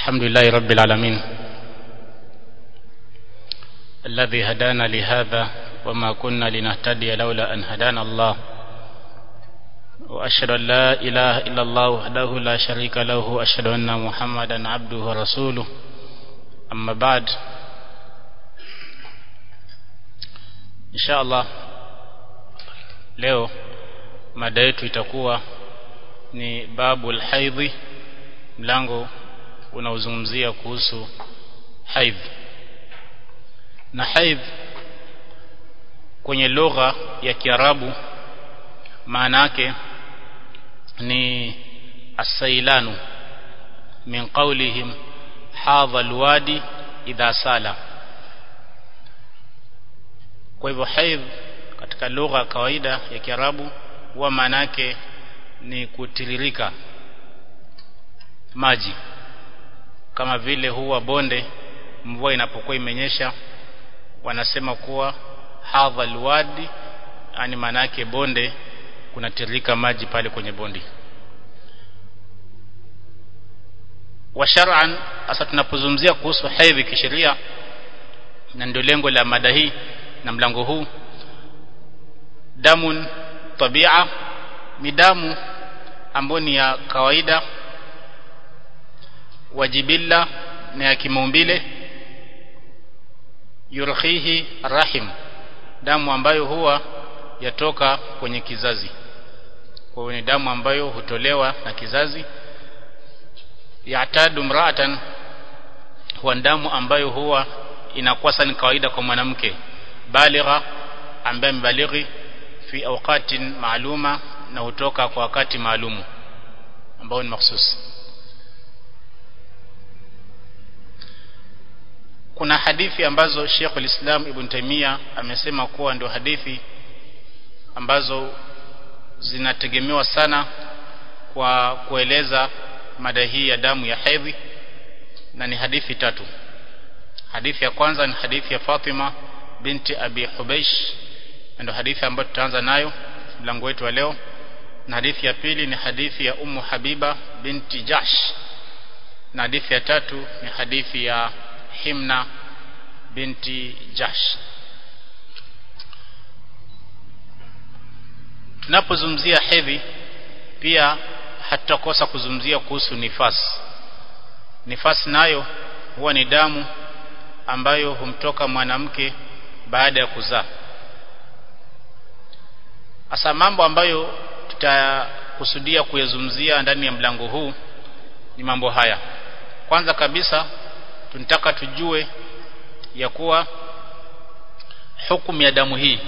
الحمد لله رب العالمين الذي هدانا لهذا وما كنا لنهتدي لولا أن هدانا الله وأشهد أن لا إله إلا الله وحده لا شريك له وأشهد أن محمدا عبده ورسوله أما بعد إن شاء الله leo mada yetu itakuwa ni babu alhaidhi mlango unaozungumzia kuhusu haidh na haidh kwenye lugha ya Kiarabu maana yake ni asailanu min qawlihim hadha alwadi idha sala kwa hivyo haidh katika lugha ya kawaida ya Kiarabu huwa maana yake ni kutiririka maji kama vile huwa bonde mvua inapokuwa imenyesha wanasema kuwa hadha alwadi yani maana yake bonde kunatiririka maji pale kwenye bondi wa shar'an hasa tunapozungumzia kuhusu haidhi kisheria na ndio lengo la mada hii na mlango huu damun tabia ni damu ambayo ni ya kawaida wajibilla na ya kimaumbile yurhihi rahim damu ambayo huwa yatoka kwenye kizazi kwa hiyo ni damu ambayo hutolewa na kizazi yatadu mraatan huwa damu ambayo huwa inakuwa sana kawaida kwa mwanamke baligha ambaye mbalighi fi awqatin maaluma na hutoka kwa wakati maalumu ambao ni mahsusi kuna hadithi ambazo Sheikh al-Islam Ibn Taymiyyah amesema kuwa ndio hadithi ambazo zinategemewa sana kwa kueleza mada hii ya damu ya hedhi na ni hadithi tatu hadithi ya kwanza ni hadithi ya Fatima binti Abi Hubeish ndio hadithi ambayo tutaanza nayo mlango wetu wa leo na hadithi ya pili ni hadithi ya Ummu Habiba binti Jahsh na hadithi ya tatu ni hadithi ya Himna binti Jahsh tunapozungumzia hedhi pia hatutakosa kuzungumzia kuhusu nifas nifas nayo huwa ni damu ambayo humtoka mwanamke baada ya kuzaa hasa mambo ambayo tutakusudia kuyazungumzia ndani ya mlango huu ni mambo haya kwanza kabisa tunataka tujue ya kuwa hukumu ya damu hii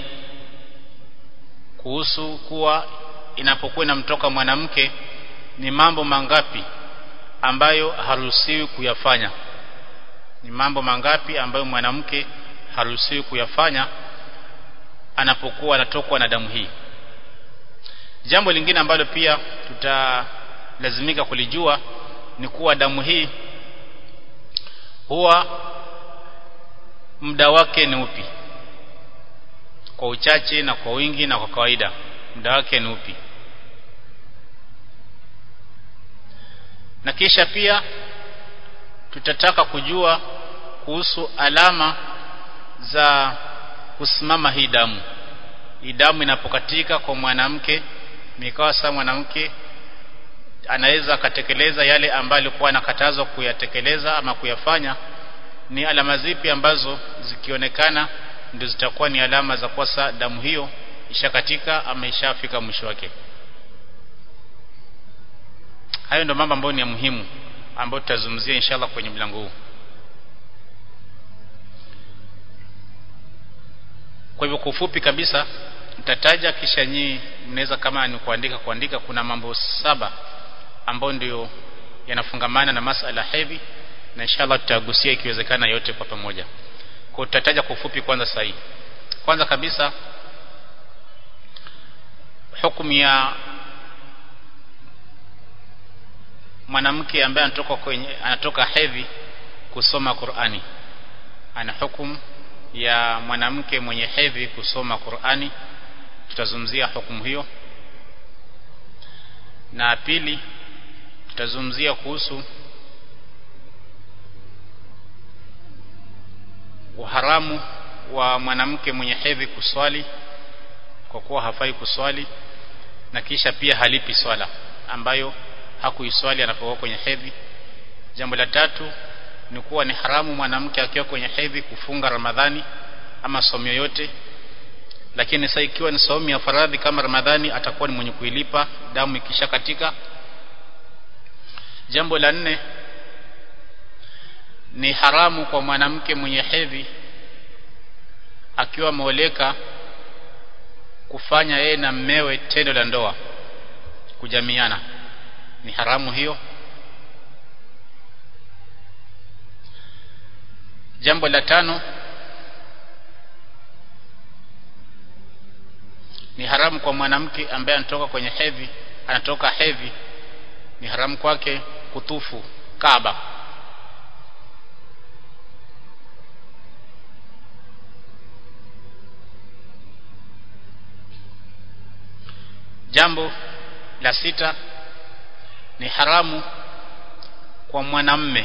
kuhusu kuwa inapokuwa inamtoka mwanamke ni mambo mangapi ambayo haruhusiwi kuyafanya ni mambo mangapi ambayo mwanamke haruhusiwi kuyafanya anapokuwa anatokwa na damu hii jambo lingine ambalo pia tutalazimika kulijua ni kuwa damu hii huwa muda wake ni upi kwa uchache na kwa wingi na kwa kawaida muda wake ni upi na kisha pia tutataka kujua kuhusu alama za kusimama hii damu hii damu inapokatika kwa mwanamke mikawa saa mwanamke anaweza akatekeleza yale ambayo alikuwa anakatazwa kuyatekeleza ama kuyafanya ni alama zipi ambazo zikionekana ndio zitakuwa ni alama za kwasa damu hiyo ishakatika ama ishafika mwisho wake hayo ndio mambo ambayo ni ya muhimu ambayo tutazungumzia inshallah kwenye mlango huu kwa hivyo kwa ufupi kabisa mtataja kisha nyinyi mnaweza kama ni kuandika kuandika kuna mambo saba ambayo ndio yanafungamana na masala hedhi na inshallah tutagusia ikiwezekana yote kwa pamoja kwa tutataja kwa ufupi kwanza sahihi kwanza kabisa hukumu ya mwanamke ambaye anatoka kwenye anatoka hedhi kusoma Qur'ani ana hukumu ya mwanamke mwenye hedhi kusoma Qur'ani tutazungumzia hukumu hiyo na pili tutazungumzia kuhusu uharamu wa mwanamke mwenye hedhi kuswali kwa kuwa hafai kuswali na kisha pia halipi swala ambayo hakuiswali anapokuwa kwenye hedhi jambo la tatu ni kuwa ni haramu mwanamke akiwa kwenye hedhi kufunga ramadhani ama somo yoyote lakini sasa ikiwa ni saumu ya faradhi kama ramadhani atakuwa ni mwenye kuilipa damu ikisha katika jambo la nne ni haramu kwa mwanamke mwenye hedhi akiwa ameoleka kufanya yeye na mmewe tendo la ndoa kujamiana ni haramu hiyo jambo la tano ni haramu kwa mwanamke ambaye anatoka kwenye hedhi anatoka hedhi ni haramu kwake kutufu Kaaba jambo la sita ni haramu kwa mwanamme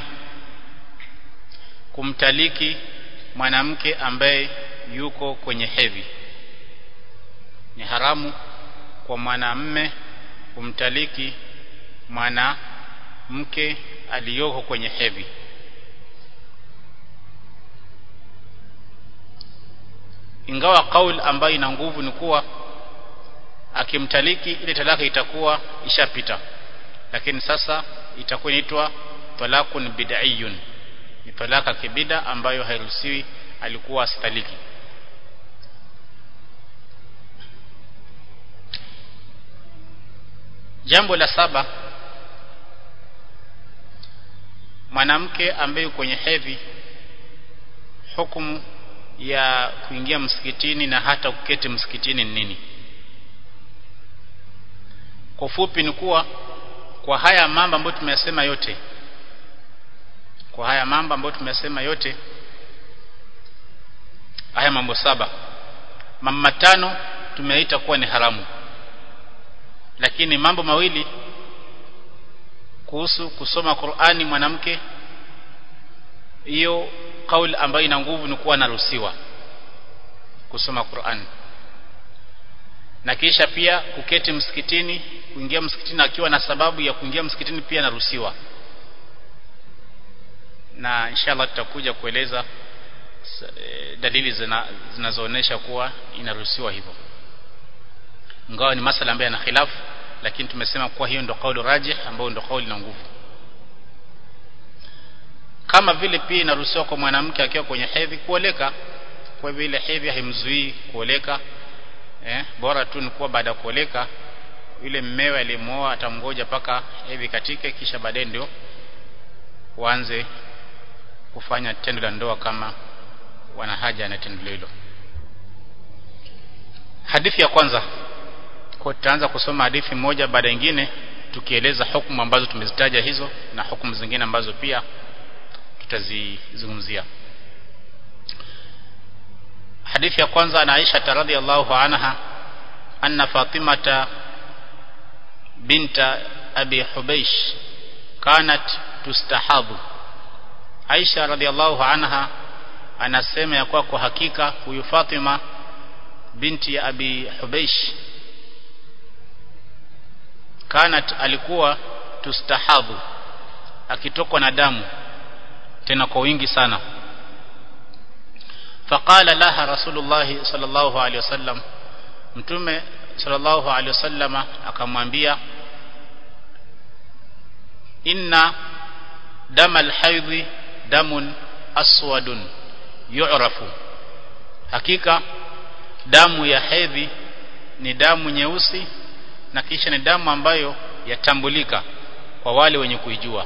kumtaliki mwanamke ambaye yuko kwenye hedhi ni haramu kwa mwanamme kumtaliki mwanamke aliyoko kwenye hedhi ingawa kauli ambayo ina nguvu ni kuwa akimtaliki ile talaka itakuwa ishapita lakini sasa itakuwa inaitwa talakun bid'iyun ni talaka kibida ambayo hairuhusiwi alikuwa asitaliki jambo la saba mwanamke ambaye kwenye hedhi hukumu ya kuingia msikitini na hata kuketi msikitini ni nini kwa ufupi ni kuwa kwa haya mambo ambayo tumeyasema yote kwa haya mambo ambayo tumeyasema yote haya mambo saba mambo matano tumeita kuwa ni haramu lakini mambo mawili kuhusu kusoma Qur'ani mwanamke hiyo kauli ambayo ina nguvu ni kuwa anaruhusiwa kusoma Qur'ani na kisha pia kuketi msikitini kuingia msikitini akiwa na sababu ya kuingia msikitini pia anaruhusiwa na inshallah tutakuja kueleza dalili zinazoonesha kuwa inaruhusiwa hivyo ingawa ni masala ambayo yana khilafu lakini tumesema kuwa hiyo ndio kauli rajih ambayo ndio kauli na nguvu kama vile pia inaruhusiwa kwa mwanamke akiwa kwenye hedhi kuoleka kwa vile hedhi haimzuii kuoleka eh, bora tu ni kuwa baada ya kuoleka yule mmewe aliyemuoa atamgoja paka hedhi katike kisha baadaye ndio waanze kufanya tendo la ndoa kama wana haja na tendo hilo hadithi ya kwanza kwa tutaanza kusoma hadithi moja baada nyingine tukieleza hukumu ambazo tumezitaja hizo na hukumu zingine ambazo pia tutazizungumzia hadithi ya kwanza na Aisha radhiallahu anha anna Fatimata binta Abi Hubeish kanat tustahabu Aisha radhiallahu anha anasema ya kuwa kwa hakika huyu Fatima binti ya Abi Hubeish kanat alikuwa tustahabu akitokwa na damu tena kwa wingi sana faqala laha rasulullah sallallahu alaihi wasallam mtume sallallahu alaihi wasallam akamwambia inna dama alhaidhi damun aswadun yu'rafu hakika damu ya hedhi ni damu nyeusi na kisha ni damu ambayo yatambulika kwa wale wenye kuijua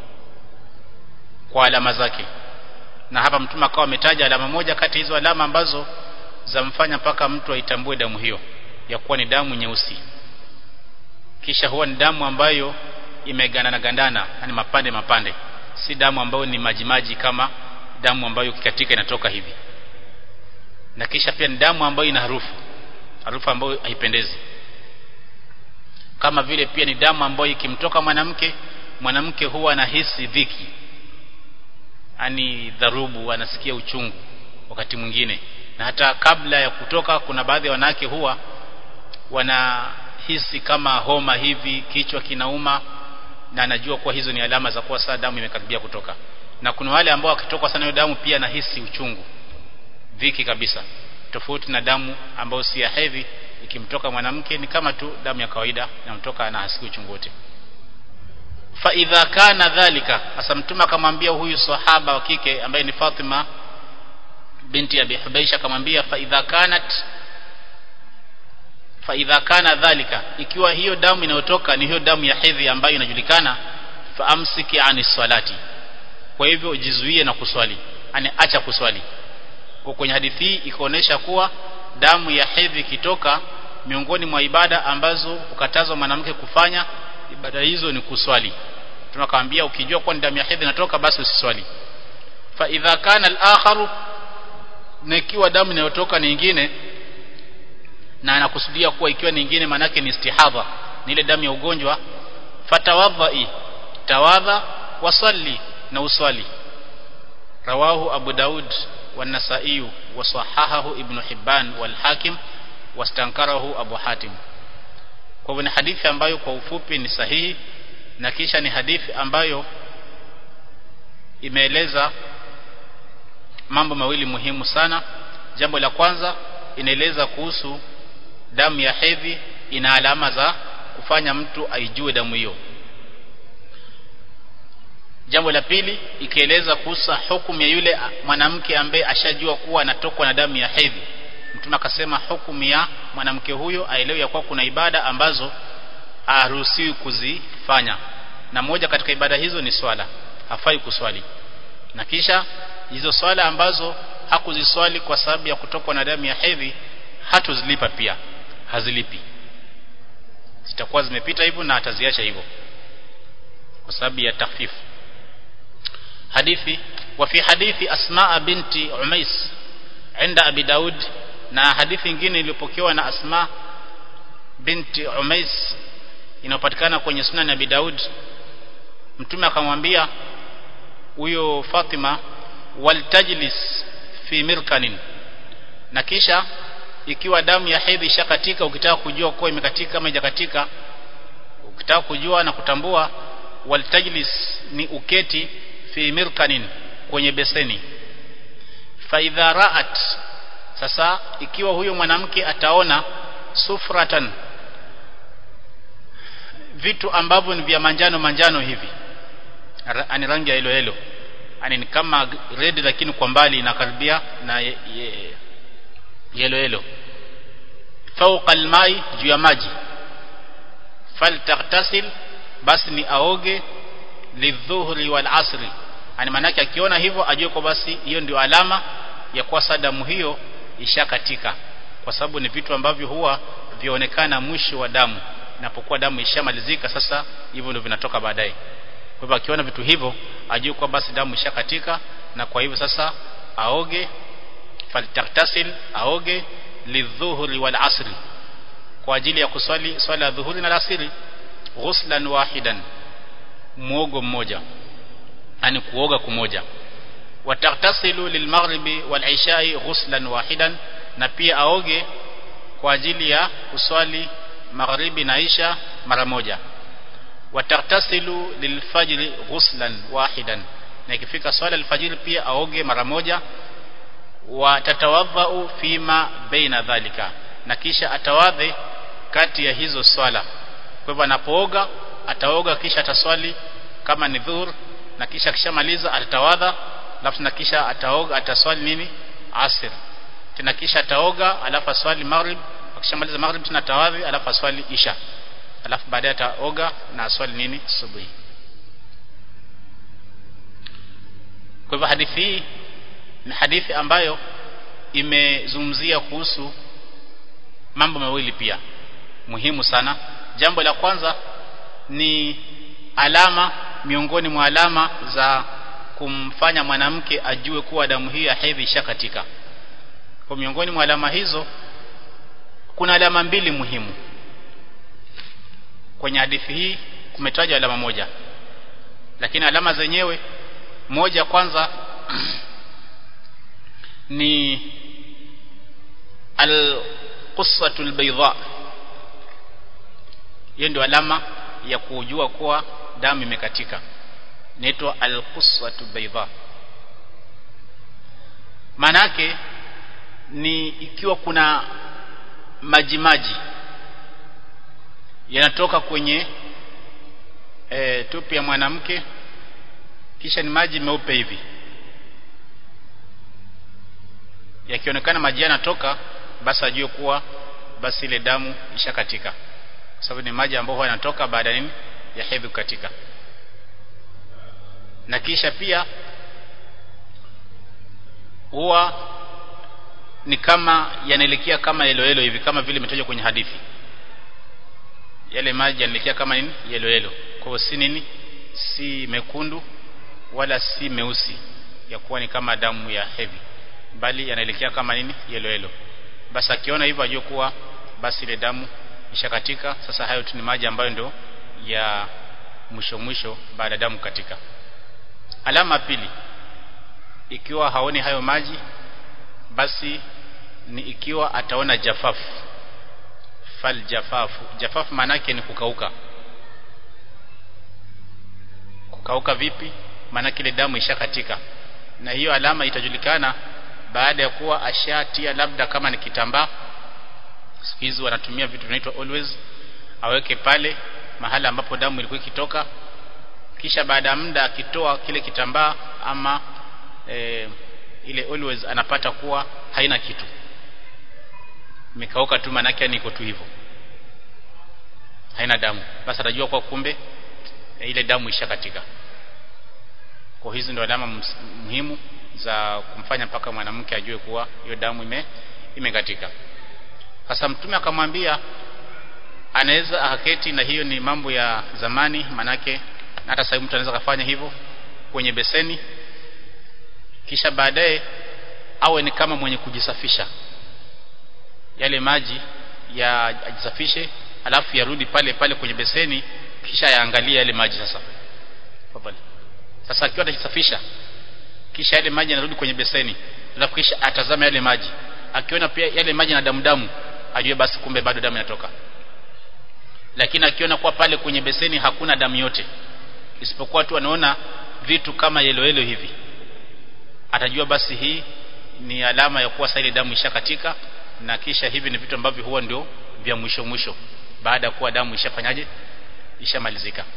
kwa alama zake na hapa mtume akawa ametaja alama moja kati hizo alama ambazo zamfanya mpaka mtu aitambue damu hiyo ya kuwa ni damu nyeusi kisha huwa ni damu ambayo imegandana gandana yani mapande mapande si damu ambayo ni majimaji kama damu ambayo kikatika inatoka hivi na kisha pia ni damu ambayo ina harufu harufu ambayo haipendezi kama vile pia ni damu ambayo ikimtoka mwanamke mwanamke huwa anahisi dhiki ani dharubu anasikia uchungu wakati mwingine na hata kabla ya kutoka kuna baadhi ya wanawake huwa wanahisi kama homa hivi kichwa kinauma na anajua kuwa hizo ni alama za kuwa saa damu imekaribia kutoka na kuna wale ambao wakitoka sana hiyo damu pia nahisi uchungu dhiki kabisa tofauti na damu ambayo si ya hedhi ikimtoka mwanamke ni kama tu damu ya kawaida inamtoka na hasiki uchungu wote fa idha kana dhalika hasa mtume akamwambia huyu sahaba wa kike ambaye ni Fatima binti Abi Hubaisha akamwambia fa idha kanat fa idha kana dhalika ikiwa hiyo damu inayotoka ni hiyo damu ya hedhi ambayo inajulikana fa amsiki ani salati kwa hivyo ujizuie na kuswali ani acha kuswali kwa kwenye hadithi hii ikaonesha kuwa damu ya hedhi ikitoka miongoni mwa ibada ambazo ukatazwa mwanamke kufanya ibada hizo ni kuswali tunakwambia ukijua kuwa ni damu ya hedhi inatoka basi usiswali fa idha kana al-akharu na ikiwa damu inayotoka ni nyingine na anakusudia kuwa ikiwa ni nyingine manake ni istihadha ni ile damu ya ugonjwa fatawadhi tawadha wasalli na uswali rawahu abu daud والنسائي وصححه ابن حبان والحاكم واستنكره ابو حاتم kwa hivyo ni hadithi ambayo kwa ufupi ni sahihi na kisha ni hadithi ambayo imeeleza mambo mawili muhimu sana jambo la kwanza inaeleza kuhusu damu ya hedhi ina alama za kufanya mtu aijue damu hiyo jambo la pili ikieleza kuhusu hukumu ya yule mwanamke ambaye ashajua kuwa anatokwa na damu ya hedhi mtume akasema hukumu ya mwanamke huyo aelewe ya kuwa kuna ibada ambazo haruhusiwi kuzifanya na moja katika ibada hizo ni swala hafai kuswali na kisha hizo swala ambazo hakuziswali kwa sababu ya kutokwa na damu ya hedhi hatuzilipa pia hazilipi zitakuwa zimepita hivyo na ataziacha hivyo kwa sababu ya takfifu hadithi وفي حديث أسماء بنت عميس عند أبي داود na hadithi nyingine iliyopokewa na Asma binti Umais inayopatikana kwenye Sunan Abi Daud mtume akamwambia huyo Fatima waltajlis fi mirkanin na kisha ikiwa damu ya hedhi ishakatika ukitaka kujua kuwa imekatika kama haijakatika ukitaka kujua na kutambua waltajlis ni uketi fi mirkanin kwenye beseni fa idha ra'at sasa ikiwa huyo mwanamke ataona sufratan vitu ambavyo ni vya manjano manjano hivi ani rangi ya hilo hilo ani ni kama red lakini kwa mbali inakaribia na ye, ye, yelo yelo fauqa almai juu ya maji faltaghtasil basi ni aoge lidhuhri wal asri ani manake akiona hivyo ajue kwa basi hiyo ndio alama ya kuwa sadamu hiyo ishakatika kwa sababu ni vitu ambavyo huwa vionekana mwisho wa damu inapokuwa damu ishamalizika sasa hivyo ndio vinatoka baadaye kwa hivyo akiona vitu hivyo ajue kwa basi damu ishakatika na kwa hivyo sasa aoge faltaktasil aoge lidhuhri wal asri kwa ajili ya kuswali swala ya dhuhuri na alasiri ghuslan wahidan muogo mmoja yani kuoga kumoja wataktasilu lilmaghribi walishai ghuslan wahidan na pia aoge kwa ajili ya kuswali magharibi na isha mara moja wataktasilu lilfajri ghuslan wahidan na ikifika swala alfajiri pia aoge mara moja watatawadhau fima baina dhalika na kisha atawadhe kati ya hizo swala kwa hivyo anapooga ataoga kisha ataswali kama ni dhuhur na kisha akishamaliza atatawadha alafu na kisha ataoga ataswali nini asr tena kisha ataoga alafu aswali maghrib akishamaliza maghrib tena atawadhi alafu aswali isha alafu baadaye ataoga na aswali nini subuhi kwa hivyo hadithi hii ni hadithi ambayo imezungumzia kuhusu mambo mawili pia muhimu sana jambo la kwanza ni alama miongoni mwa alama za kumfanya mwanamke ajue kuwa damu hii ya hedhi ishakatika kwa miongoni mwa alama hizo kuna alama mbili muhimu kwenye hadithi hii kumetajwa alama moja lakini alama zenyewe moja kwanza ni al-qussatu al-bayda hiyo ndio alama ya kujua kuwa damu imekatika inaitwa al-qussatu bayda manake ni ikiwa kuna maji maji yanatoka kwenye e, tupi ya mwanamke kisha ni maji meupe hivi yakionekana maji yanatoka basi ajue kuwa basi ile damu ishakatika kwa sababu ni maji ambayo yanatoka baada nini ya hedhi kukatika na kisha pia huwa ni kama yanaelekea kama yelo yelo hivi kama vile imetajwa kwenye hadithi yale maji yanaelekea kama nini yelo yelo kwa hiyo si nini si mekundu wala si meusi ya kuwa ni kama damu ya hedhi bali yanaelekea kama nini yelo yelo basi akiona hivyo ajue kuwa basi ile damu ishakatika sasa hayo tu ni maji ambayo ndio ya mwisho mwisho baada ya damu katika alama pili ikiwa haoni hayo maji basi ni ikiwa ataona jafafu fal jafafu jafafu maanake ni kukauka kukauka vipi maanake ile damu ishakatika na hiyo alama itajulikana baada ya kuwa ashatia labda kama ni kitambaa siku hizi wanatumia vitu vinaitwa always aweke pale mahala ambapo damu ilikuwa ikitoka kisha baada ya muda akitoa kile kitambaa ama e, ile always anapata kuwa haina kitu imekauka tu manake niko tu hivyo haina damu basi atajua kwa kumbe e, ile damu ishakatika kwa hizi ndio alama muhimu za kumfanya mpaka mwanamke ajue kuwa hiyo damu ime imekatika sasa mtume akamwambia anaweza akaketi na hiyo ni mambo ya zamani manake hata sasa mtu anaweza kufanya hivyo kwenye beseni kisha baadaye awe ni kama mwenye kujisafisha yale maji ya ajisafishe alafu yarudi pale pale kwenye beseni kisha yaangalie yale maji sasa Fadhali. sasa akiwa atajisafisha kisha yale maji yanarudi kwenye beseni alafu kisha atazama yale maji akiona pia yale maji na damu damu ajue basi kumbe bado damu inatoka lakini akiona kuwa pale kwenye beseni hakuna damu yote isipokuwa tu anaona vitu kama yelo yelo hivi atajua basi hii ni alama ya kuwa ile damu ishakatika na kisha hivi ni vitu ambavyo huwa ndio vya mwisho mwisho baada ya kuwa damu ishafanyaje ishamalizika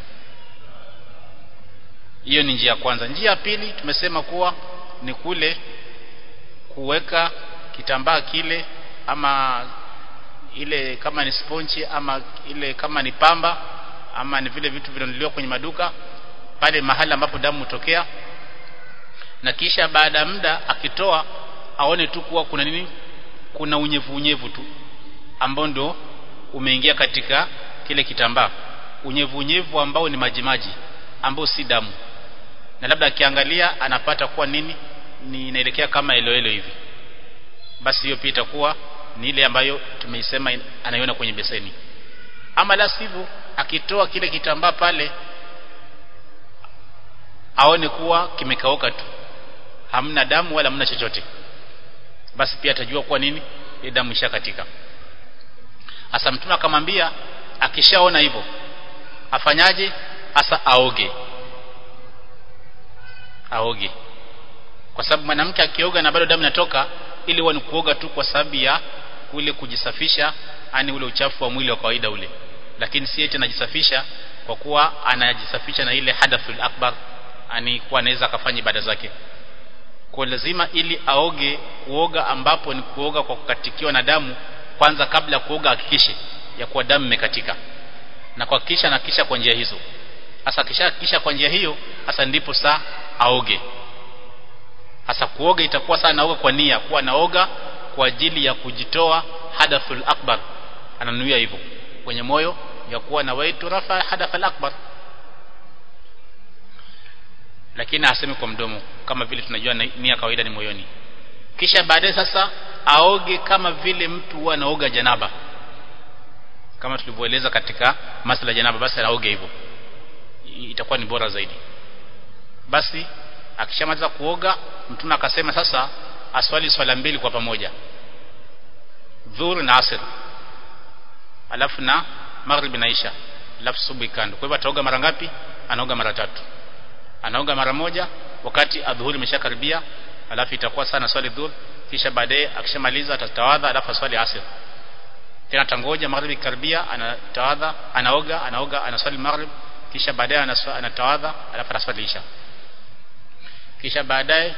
hiyo ni njia ya kwanza njia ya pili tumesema kuwa ni kule kuweka kitambaa kile ama ile kama ni sponchi ama ile kama ni pamba ama ni vile vitu vinanunuliwa kwenye maduka pale mahali ambapo damu hutokea na kisha baada ya muda akitoa aone tu kuwa kuna nini kuna unyevu unyevu tu ambao ndo umeingia katika kile kitambaa unyevu unyevu ambao ni maji maji ambao si damu na labda akiangalia anapata kuwa nini ni inaelekea kama eloelo hivi basi hiyo pia itakuwa ni ile ambayo tumeisema anaiona kwenye beseni ama la sivyo akitoa kile kitambaa pale aone kuwa kimekauka tu hamna damu wala hamna chochote basi pia atajua kuwa nini ile damu ishakatika hasa mtume akamwambia akishaona hivyo afanyaje hasa aoge aoge kwa sababu mwanamke akioga na bado damu inatoka ili huwa ni kuoga tu kwa sababu ya kule kujisafisha ani ule uchafu wa mwili wa kawaida ule lakini si eti anajisafisha kwa kuwa anajisafisha na ile hadathul akbar ani kuwa anaweza akafanya ibada zake kwa lazima ili aoge kuoga ambapo ni kuoga kwa kukatikiwa na damu kwanza kabla ya kuoga hakikishe ya kuwa damu imekatika na kuhakikisha na kisha kwa njia hizo hasa kisha kisha kwa njia hiyo hasa ndipo saa aoge hasa kuoga itakuwa sana naoga kwa nia kuwa naoga kwa ajili ya kujitoa hadathul akbar ananuia hivyo kwenye moyo ya kuwa na waitu rafa hadathul akbar lakini aseme kwa mdomo kama vile tunajua nia kawaida ni moyoni kisha baadaye sasa aoge kama vile mtu huwa anaoga janaba kama tulivyoeleza katika masala janaba basi aoge hivyo itakuwa ni bora zaidi basi akishamaliza kuoga mtume akasema sasa aswali swala mbili kwa pamoja dhuhur na asr alafu na maghrib na isha alafu subuhi kando kwa hivyo ataoga mara ngapi anaoga mara tatu anaoga mara moja wakati adhuhuri imeshakaribia alafu itakuwa sana swali dhuhur kisha baadaye akishamaliza atatawadha alafu aswali asr tena tangoja magharibi karibia anatawadha anaoga anaoga anaswali maghrib kisha baadaye anatawadha alafu anaswali isha kisha baadaye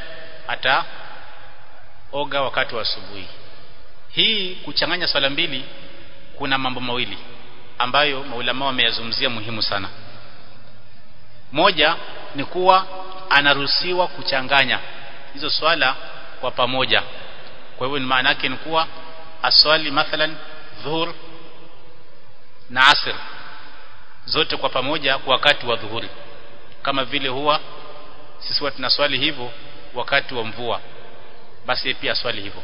ataoga wakati wa asubuhi hii kuchanganya swala mbili kuna mambo mawili ambayo maulama wameyazungumzia muhimu sana moja ni kuwa anaruhusiwa kuchanganya hizo swala kwa pamoja kwa hivyo maana yake ni kuwa aswali mathalan dhuhur na asr zote kwa pamoja kwa wakati wa dhuhuri kama vile huwa sisi watu tunaswali hivyo wakati wa mvua basi pia swali hivyo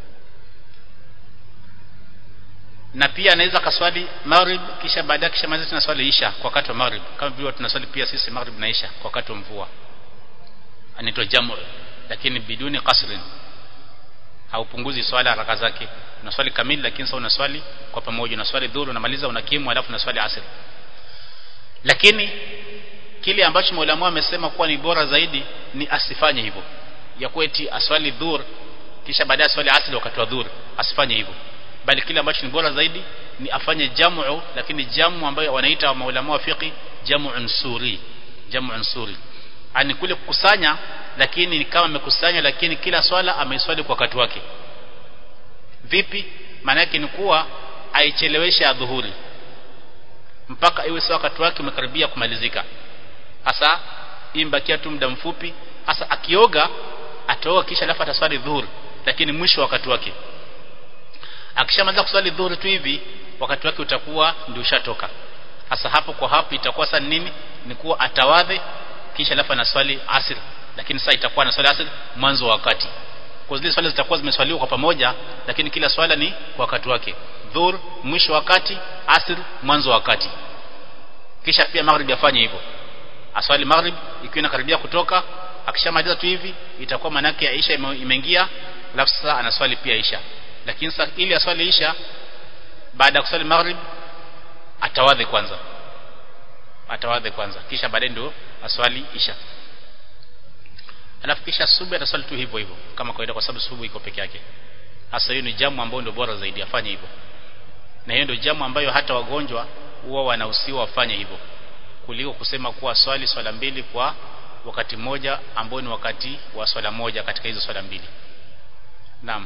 na pia anaweza kaswali maghrib kisha baadaye kisha maliza tena swali isha kwa wakati wa maghrib kama vile tunaswali pia sisi maghrib na isha kwa wakati wa mvua anaitwa jamu lakini biduni qasrin haupunguzi swala haraka zake unaswali kamili lakini sasa unaswali kwa pamoja unaswali dhuhur unamaliza unakimu alafu unaswali asr lakini kile ambacho maulama amesema kuwa ni bora zaidi ni asifanye hivyo ya kweti aswali dhuhur kisha baadaye aswali asr wakati wa dhuhur asifanye hivyo bali kile ambacho ni bora zaidi ni afanye jamu lakini jamu ambayo wanaita maulama wa fiqi jamu suri jamu suri ani kule kukusanya lakini ni kama amekusanya lakini kila swala ameiswali kwa wakati wake vipi maana yake ni kuwa aicheleweshe adhuhuri mpaka iwe sawa wakati wake umekaribia kumalizika hasa imbakia tu muda mfupi hasa akioga ataoga kisha alafu ataswali dhuhuri lakini mwisho wakati wake akishamaliza kuswali dhuhuri tu hivi wakati wake utakuwa ndio ushatoka hasa hapo kwa hapo itakuwa sasa nini ni kuwa atawadhe kisha alafu anaswali asr lakini sasa itakuwa anaswali asr mwanzo wa wakati kwa zile swala zitakuwa zimeswaliwa kwa pamoja lakini kila swala ni kwa wakati wake dhuhur mwisho wakati asr mwanzo wakati kisha pia maghrib afanye hivyo aswali maghrib ikiwa inakaribia kutoka akishamaliza tu hivi itakuwa manake ya isha imeingia alafu sasa anaswali pia isha lakini sasa ili aswali isha baada ya kuswali maghrib atawadhe kwanza atawadhe kwanza kisha baadaye ndio aswali isha alafu kisha subuhi ataswali tu hivyo hivyo kama kawaida kwa sababu subuhi iko peke yake hasa hiyo ni jamu ambayo ndio bora zaidi afanye hivyo na hiyo ndio jamu ambayo hata wagonjwa huwa wanahusiwa wafanye hivyo kuliko kusema kuwa swali swala mbili kwa wakati mmoja ambao ni wakati wa swala moja katika hizo swala mbili naam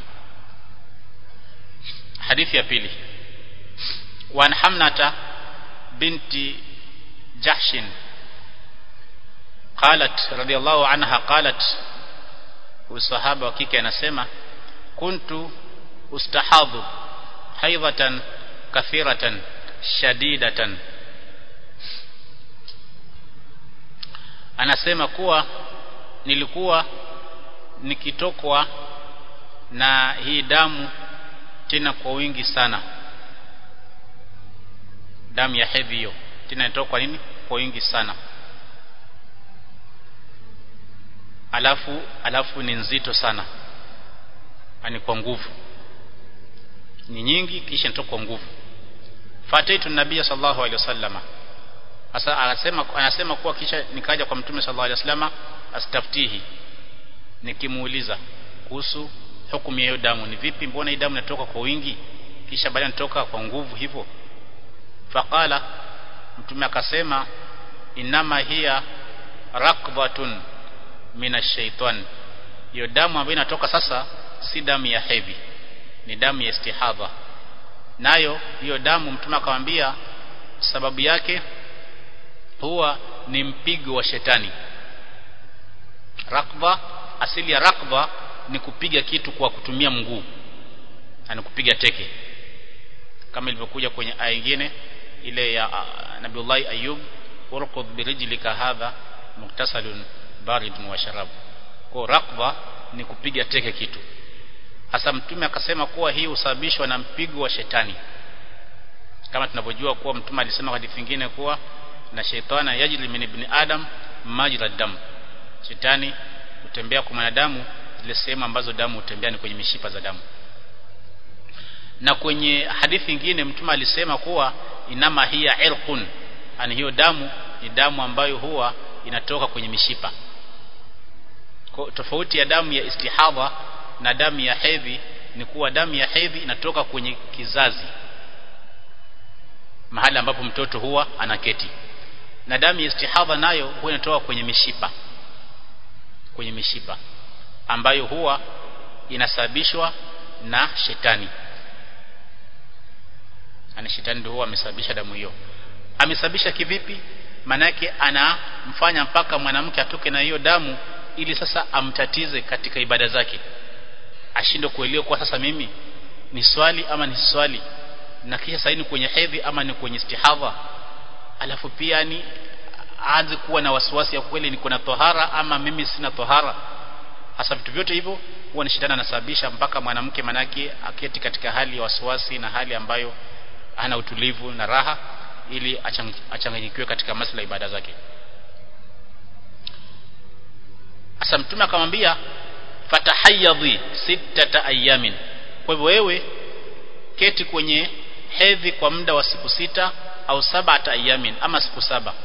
hadithi ya pili وعن حمنة بنت جحش قالت رضي الله عنها قالت والصحابة وكيكي anasema كنت استحاض حيضة كثيرة شديدة anasema kuwa nilikuwa nikitokwa na hii damu tena kwa wingi sana damu ya hedhi hiyo tena inatoka kwa nini kwa wingi sana alafu alafu ni nzito sana ani kwa nguvu ni nyingi kisha inatoka kwa nguvu fataitu nabii sallallahu alaihi wasallama sasa anasema anasema kuwa kisha nikaja kwa mtume sallallahu alaihi wasallama astaftihi nikimuuliza kuhusu hukumu ya hiyo damu ni vipi mbona hii damu inatoka kwa wingi kisha baadaye inatoka kwa nguvu hivyo faqala mtume akasema inama hiya rakbatun minashaitan hiyo damu ambayo inatoka sasa si damu ya hedhi ni damu ya istihadha nayo hiyo damu mtume akamwambia sababu yake huwa ni mpigo wa shetani rakba asili ya rakba ni kupiga kitu kwa kutumia mguu na kupiga teke kama ilivyokuja kwenye aya nyingine ile ya uh, Nabiullah Ayub urqud birijlika hadha muktasalun baridun wa sharab kwa rakba ni kupiga teke kitu hasa mtume akasema kuwa hii husababishwa na mpigo wa shetani kama tunavyojua kuwa mtume alisema hadithi nyingine kuwa na shaitana yajri min ibn adam majra dam shetani hutembea kwa mwanadamu zile sehemu ambazo damu hutembea ni kwenye mishipa za damu na kwenye hadithi nyingine mtume alisema kuwa inama hiya irqun ani hiyo damu ni damu ambayo huwa inatoka kwenye mishipa kwa tofauti ya damu ya istihadha na damu ya hedhi ni kuwa damu ya hedhi inatoka kwenye kizazi mahali ambapo mtoto huwa anaketi na damu ya istihadha nayo huwa inatoka kwenye mishipa kwenye mishipa ambayo huwa inasababishwa na shetani ana shetani ndio huwa amesababisha damu hiyo amesababisha kivipi manake anamfanya mpaka mwanamke atoke na hiyo damu ili sasa amtatize katika ibada zake ashindwe kuelewa kwa sasa mimi ni swali ama ni swali na kisha sasa ni kwenye hedhi ama ni kwenye istihadha alafu pia ni aanze kuwa na wasiwasi ya kweli niko na tohara ama mimi sina tohara hasa vitu vyote hivyo huwa ni shetani anasababisha mpaka mwanamke manake aketi katika hali ya wasiwasi na hali ambayo hana utulivu na raha ili achanganyikiwe katika masuala ya ibada zake Asa mtume akamwambia fatahayyadhi sittata ayamin kwa hivyo wewe keti kwenye hedhi kwa muda wa siku sita au sabata ayamin ama siku saba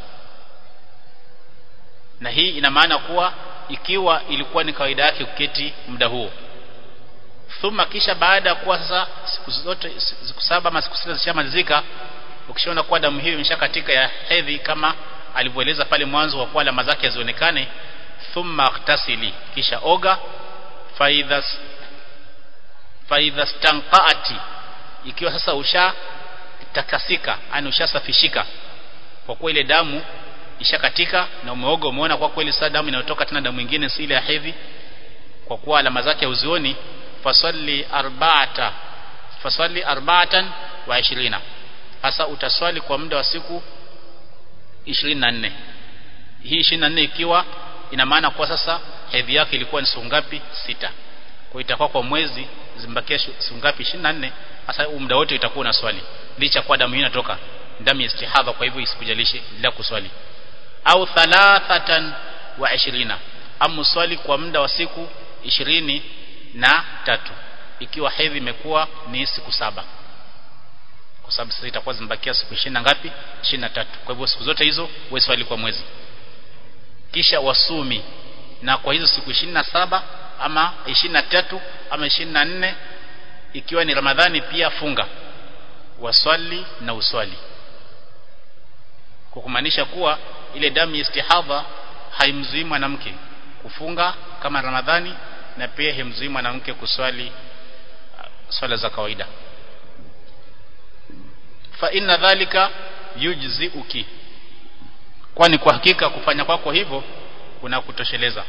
na hii ina maana kuwa ikiwa ilikuwa ni kawaida yake kuketi muda huo thumma kisha baada ya kuwa sasa siku zote siku saba ama siku sita zishamalizika ukishaona kuwa damu hiyo imeshakatika ya hedhi kama alivyoeleza pale mwanzo wa kuwa alama zake zionekane thumma aktasili kisha oga faidhas faidhas tanqaati ikiwa sasa usha takasika yani ushasafishika kwa kuwa ile damu ishakatika na umeoga umeona kwa kweli sasa damu inayotoka tena damu nyingine si ile ya hedhi kwa kuwa alama zake uzioni fasalli arba'ata fasalli arba'atan wa 20 sasa utaswali kwa muda wa siku 24 hii 24 ikiwa ina maana kwa sasa hedhi yake ilikuwa ni siku ngapi sita kwa itakuwa kwa mwezi zimbakia siku ngapi 24 sasa muda wote itakuwa na swali licha kwa damu hii inatoka damu ya istihadha kwa hivyo isikujalishe bila kuswali au thalathatan wa 20 amu swali kwa muda wa siku ishirini na tatu ikiwa hedhi imekuwa ni siku saba kwa sababu sasa itakuwa zimebakia siku 20 na ngapi 23 kwa hivyo siku zote hizo wewe swali kwa mwezi kisha wasumi na kwa hizo siku 27 ama 23 ama 24 ikiwa ni Ramadhani pia funga waswali na uswali kwa kumaanisha kuwa ile damu ya istihadha haimzuii mwanamke kufunga kama Ramadhani na pia haimzuii mwanamke kuswali uh, swala za kawaida fa inna dhalika yujziuki kwani kwa hakika kufanya kwako kwa hivyo kuna kutosheleza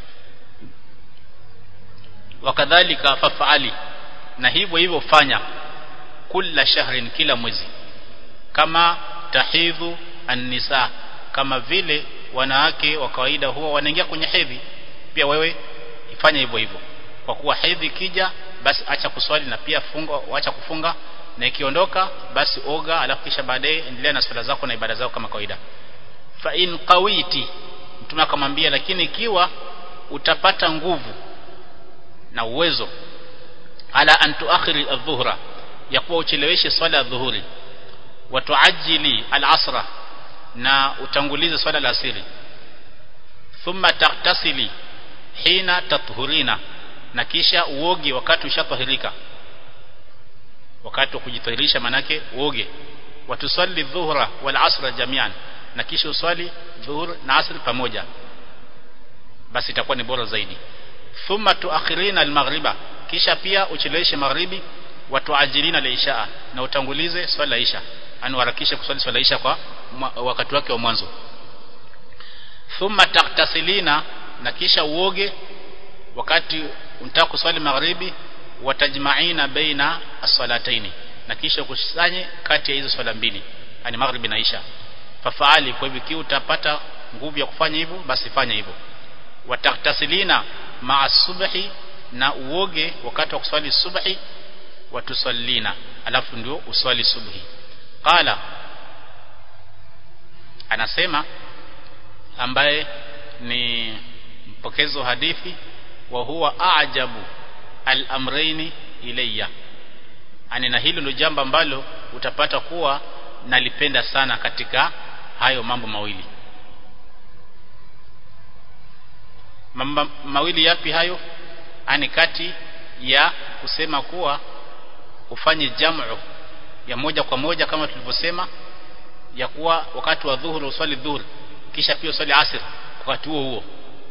wakadhalika fafaali na hivyo hivyo fanya kila shahrin kila mwezi kama tahidhu an-nisa kama vile wanawake wa kawaida huwa wanaingia kwenye hedhi pia wewe ifanye hivyo hivyo kwa kuwa hedhi kija basi acha kuswali na pia funga acha kufunga na ikiondoka basi oga alafu kisha baadaye endelea na swala zako na ibada zako kama kawaida fa in qawiti mtume akamwambia lakini ikiwa utapata nguvu na uwezo ala an tuakhiri adh-dhuhra ya kuwa ucheleweshe swala ya dhuhuri wa tuajili al-asra na utangulize swala la asiri thumma taktasili hina tathurina na kisha uoge wakati ushatahirika wakati wa kujitahirisha manake uoge watusalli dhuhra wal asra jamian na kisha uswali dhuhur na asr pamoja basi itakuwa ni bora zaidi thumma tuakhirina al-maghriba kisha pia ucheleweshe magharibi watuajilina al-isha na utangulize swala la isha ani harakishe kuswali swala isha kwa wakati wake wa mwanzo thumma taktasilina na kisha uoge wakati unataka kuswali magharibi watajma'ina baina as-salataini na kisha kusanye kati ya hizo swala mbili yani magharibi na isha fafaali kwa hivyo kiu utapata nguvu ya kufanya hivyo basi fanya hivyo wataktasilina ma'a subhi na uoge wakati wa kuswali subhi watusallina alafu ndio uswali subhi qala anasema ambaye ni mpokezi wa hadithi wa huwa a'jabu al-amrayni ilayya ani na hilo ndio jambo ambalo utapata kuwa nalipenda sana katika hayo mambo mawili mambo mawili yapi hayo ani kati ya kusema kuwa ufanye jamu ya moja kwa moja kama tulivyosema ya kuwa wakati wa dhuhuri uswali dhuhuri kisha pia uswali asr wakati huo huo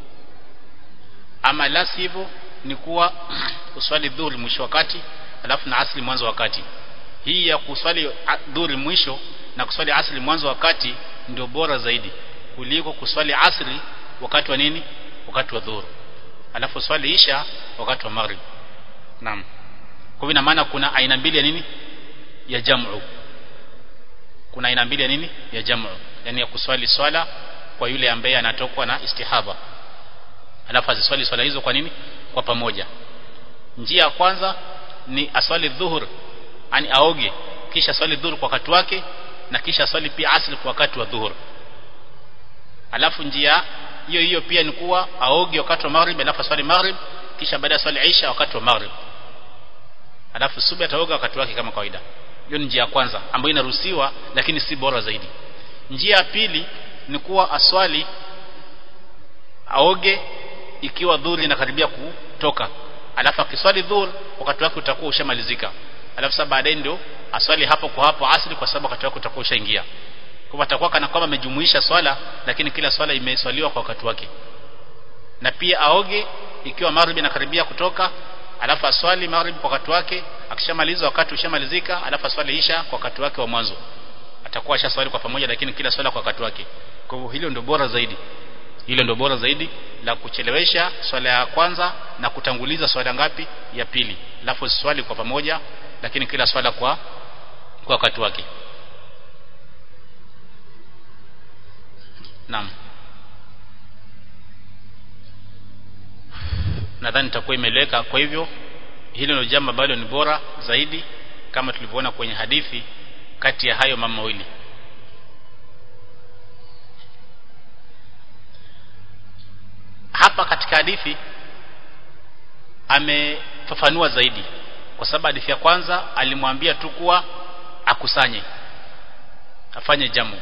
ama la sivyo ni kuwa uswali dhuhuri mwisho wakati alafu na asri mwanzo wakati hii ya kuswali dhuhuri mwisho na kuswali asri mwanzo wakati ndio bora zaidi kuliko kuswali asri wakati wa nini wakati wa dhuhuri alafu swali isha wakati wa maghrib naam kwa hivyo maana kuna aina mbili ya nini ya jamu kuna aina mbili ya nini ya jamu yani ya kuswali swala kwa yule ambaye anatokwa na istihaba alafu aziswali swala hizo kwa nini kwa pamoja njia ya kwanza ni aswali dhuhur ani aoge kisha swali dhuhur kwa wakati wake na kisha swali pia asri kwa wakati wa dhuhur alafu njia hiyo hiyo pia ni kuwa aoge wakati wa maghrib alafu swali maghrib kisha baada ya swali isha wakati wa maghrib alafu subuhi ataoga wakati wake kama kawaida hiyo ni njia ya kwanza ambayo inaruhusiwa lakini si bora zaidi njia ya pili ni kuwa aswali aoge ikiwa dhuhuri inakaribia kutoka alafu akiswali dhuhur wakati wake utakuwa ushamalizika alafu sasa baadaye ndio aswali hapo kwa hapo asri kwa sababu wakati wake utakuwa ushaingia kwa atakuwa kana kwamba amejumuisha swala lakini kila swala imeswaliwa kwa wakati wake na pia aoge ikiwa maghrib inakaribia kutoka alafu aswali maghrib kwa wakati wake akishamaliza wakati ushamalizika alafu aswali isha kwa wakati wake wa mwanzo atakuwa ashaswali kwa pamoja lakini kila swala kwa wakati wake kwa hivyo hilo ndio bora zaidi hilo ndio bora zaidi la kuchelewesha swala ya kwanza na kutanguliza swala ngapi ya pili alafu swali kwa pamoja lakini kila swala kwa kwa wakati wake Naam. Nadhani itakuwa imeleka kwa hivyo hilo ndio jambo ambalo ni bora zaidi kama tulivyoona kwenye hadithi kati ya hayo mama mawili. Hapa katika hadithi amefafanua zaidi kwa sababu hadithi ya kwanza alimwambia tu kuwa akusanye afanye jamu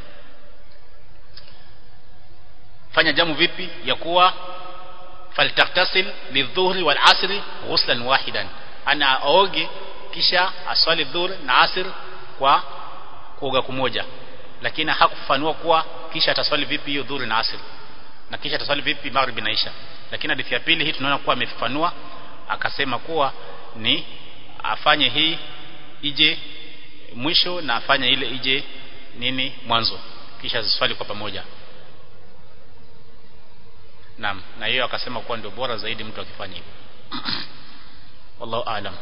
fanya jamu vipi ya kuwa faltaktasil lidhuhri wal asri ghuslan wahidan ana aoge kisha aswali dhuhr na asr kwa kuoga kumoja lakini hakufafanua kuwa kisha ataswali vipi hiyo dhuhri na asr na kisha ataswali vipi maghrib na isha lakini hadithi ya pili hii tunaona kuwa amefafanua akasema kuwa ni afanye hii ije mwisho na afanye ile ije nini mwanzo kisha ziswali kwa pamoja Naam, na hiyo akasema kuwa ndio bora zaidi mtu akifanya hivyo. Wallahu aalam.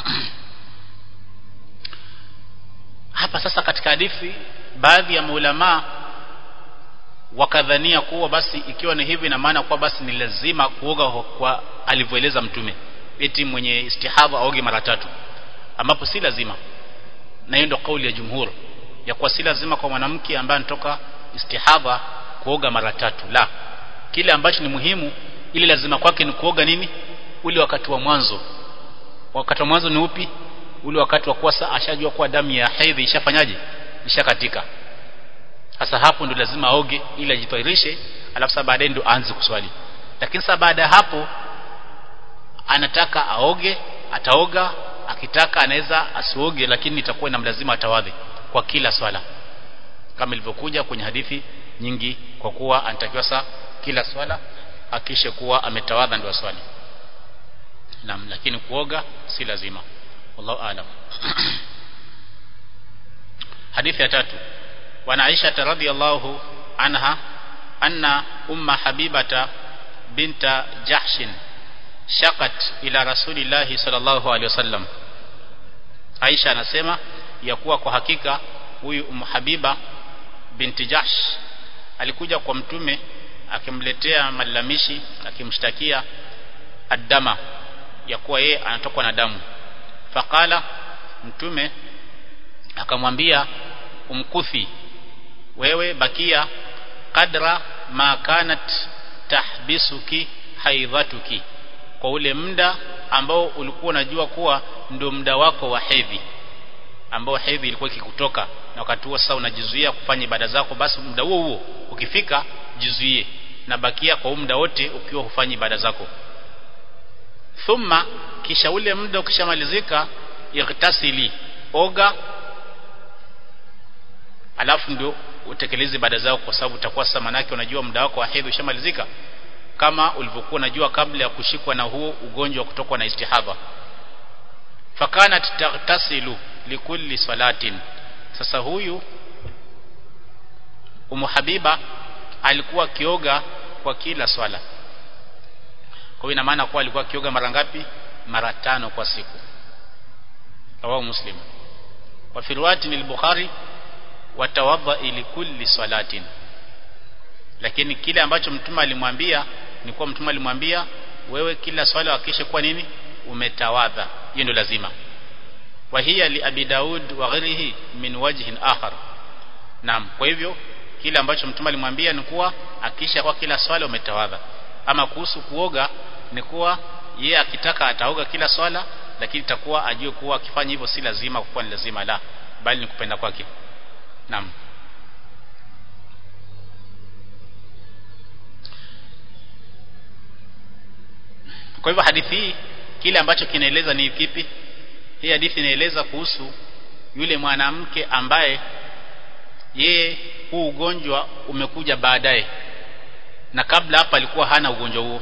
Hapa sasa katika hadithi baadhi ya maulama wakadhania kuwa basi ikiwa ni hivi na maana kuwa basi ni lazima kuoga kwa alivyoeleza mtume eti mwenye istihadha aoge mara tatu ambapo si lazima na hiyo ndio kauli ya jumhur ya kuwa si lazima kwa mwanamke ambaye anatoka istihadha kuoga mara tatu la kile ambacho ni muhimu ili lazima kwake ni kuoga nini ule wakati wa mwanzo wakati wa mwanzo ni upi ule wakati wa kuwa saa ashajua kuwa damu ya hedhi ishafanyaje ishakatika sasa hapo ndio lazima aoge ili ajitwahirishe alafu sasa baadaye ndio aanze kuswali lakini sasa baada ya hapo anataka aoge ataoga akitaka anaweza asioge lakini itakuwa inamlazima atawadhi kwa kila swala kama ilivyokuja kwenye hadithi nyingi kwa kuwa anatakiwa saa kila swala akishe kuwa ametawadha ndio swali naam lakini kuoga si lazima wallahu aalam hadithi ya tatu wana Aisha radhiyallahu anha anna umma habibata binta jahshin shakat ila rasulillahi sallallahu alaihi wasallam Aisha anasema ya kuwa kwa hakika huyu Ummu Habiba binti Jahsh alikuja kwa mtume akimletea malalamishi akimshtakia adama ya kuwa yeye anatokwa na damu faqala mtume akamwambia umkuthi wewe bakia kadra ma kanat tahbisuki haidhatuki kwa ule muda ambao ulikuwa unajua kuwa ndio muda wako wa hedhi ambao hedhi ilikuwa ikikutoka na wakati huo sasa unajizuia kufanya ibada zako basi muda huo huo ukifika jizuie na bakia kwa muda wote ukiwa hufanyi ibada zako thumma kisha ule muda ukishamalizika igtasili oga alafu ndio utekeleze ibada zako kwa sababu utakuwa sasa manake unajua muda wako wa hedhi ushamalizika kama ulivyokuwa unajua kabla ya kushikwa na huo ugonjwa wa kutokwa na istihadha fakanat tagtasilu likulli salatin sasa huyu umu habiba alikuwa kioga kwa kila swala kwa hiyo ina maana kuwa alikuwa kioga mara ngapi mara tano kwa siku rawahu muslim wa fi riwayati al-bukhari watawadha ili kulli salatin lakini kile ambacho mtume alimwambia ni kuwa mtume alimwambia wewe kila swala hakikisha kuwa nini umetawadha hiyo ndio lazima wa hiya li abi daud wa ghairihi min wajhin akhar naam kwa hivyo kile ambacho mtume alimwambia ni kuwa hakikisha kwa kila swala umetawadha ama kuhusu kuoga ni kuwa yeye akitaka ataoga kila swala lakini itakuwa ajue kuwa akifanya hivyo si lazima kuwa ni lazima la bali ni kupenda kwake naam kwa hivyo hadithi hii kile ambacho kinaeleza ni kipi hii hadithi inaeleza kuhusu yule mwanamke ambaye yeye huu ugonjwa umekuja baadaye na kabla hapa alikuwa hana ugonjwa huo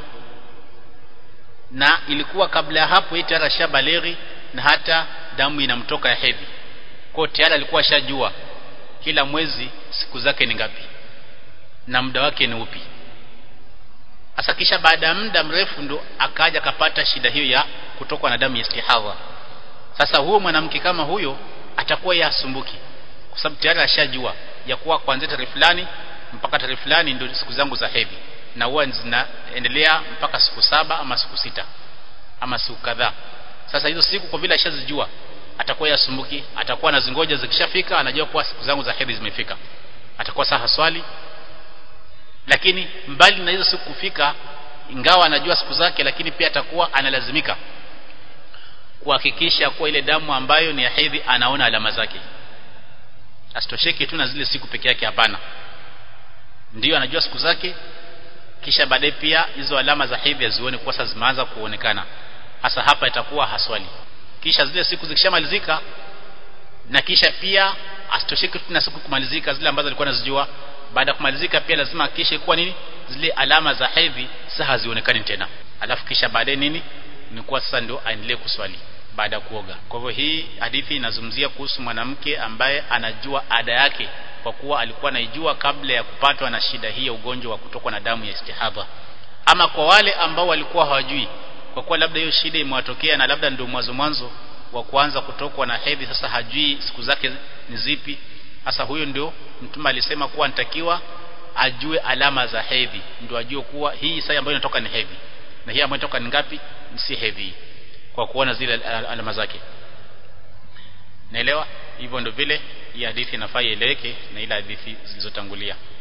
na ilikuwa kabla ya hapo yeye tayari ashabaleghi na hata damu inamtoka ya hedhi kwa tayari alikuwa ashajua kila mwezi siku zake ni ngapi na muda wake ni upi Asa kisha baada ya muda mrefu ndo akaja akapata shida hiyo ya kutokwa na damu ya istihadha. Sasa huyo mwanamke kama huyo atakuwa yasumbuki kwa sababu tayari ashajua ya kuwa kuanzia tarehe fulani mpaka tarehe fulani ndio siku zangu za hedhi na huwa zinaendelea mpaka siku saba ama siku sita ama siku kadhaa. Sasa hizo siku kwa vile ashazijua atakuwa yasumbuki, atakuwa anazingoja zikishafika anajua kuwa siku zangu za hedhi zimefika. Atakuwa saha swali lakini mbali na hizo siku kufika ingawa anajua siku zake lakini pia atakuwa analazimika kuhakikisha kuwa ile damu ambayo ni ya hedhi anaona alama zake asitosheke tu na zile siku peke yake hapana ndiyo anajua siku zake kisha baadaye pia hizo alama za hedhi azione kuwa sasa zimeanza kuonekana hasa hapa itakuwa haswali kisha zile siku zikishamalizika na kisha pia asitosheke tu na siku kumalizika zile ambazo alikuwa anazijua baada ya kumalizika pia lazima hakikishe kuwa nini zile alama za hedhi sasa hazionekani tena alafu kisha baadaye nini ni kuwa sasa ndio aendelee kuswali baada ya kuoga kwa hivyo hii hadithi inazungumzia kuhusu mwanamke ambaye anajua ada yake kwa kuwa alikuwa anaijua kabla ya kupatwa na shida hii ya ugonjwa wa kutokwa na damu ya istihadha ama kwa wale ambao walikuwa hawajui kwa kuwa labda hiyo shida imewatokea na labda ndio mwanzo mwanzo wa kuanza kutokwa na hedhi sasa hajui siku zake ni zipi sasa huyo ndio mtume alisema kuwa nitakiwa ajue alama za hedhi ndio ajue kuwa hii saa ambayo inatoka ni hedhi na hii ambayo inatoka ni ngapi si hedhi kwa kuona zile alama zake naelewa hivyo ndio vile hii hadithi inafaa ieleweke na ile hadithi zilizotangulia